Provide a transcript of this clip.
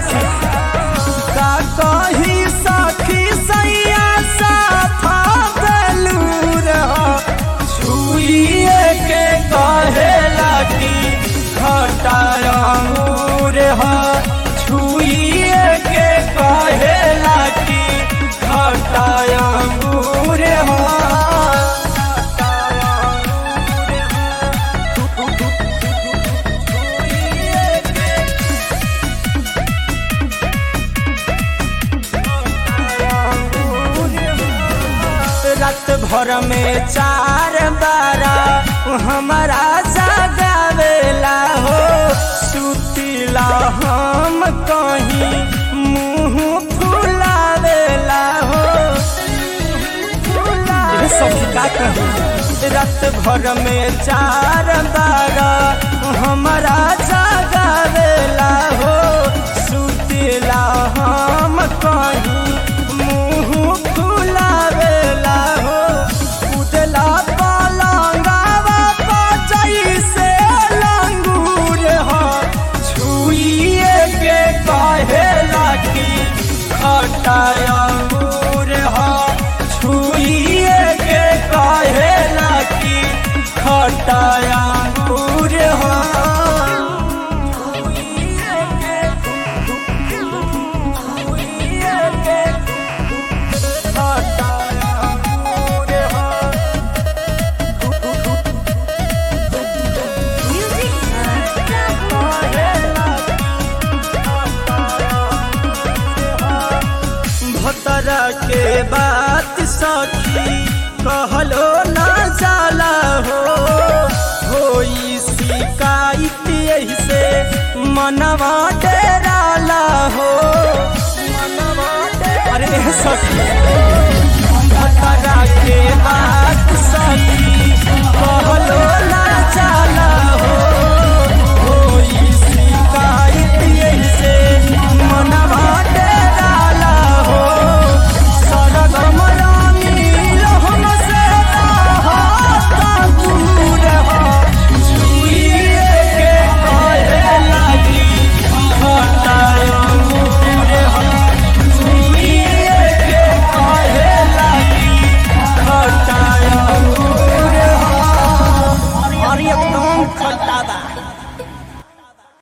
सखी का कही सखी सैया साफा बेलूर छुइए के कहेला की खटाया अंगूर ह छुइए के कहेला की खटाया अंगूर ह रात भर में चार बारा हमारा जगावेला हो सुतीला हम कहीं मुंह फुलावेला हो ये सब्जी का कहीं रात भर में चार बारा हमारा जगावेला हो सुतीला हम कहीं मुंह फुलावेला हो उदला पलंगावा पचई से लंगूर हो छुइए के कहेला की खटाया अंगूर हो छुइए के कहेला की खटाया अंगूर हो छुइए के छुइए के खटाया अंगूर हो भतरा के बात सखी कहलो ना जाला हो होई शिकायत यही से मनवा डेरा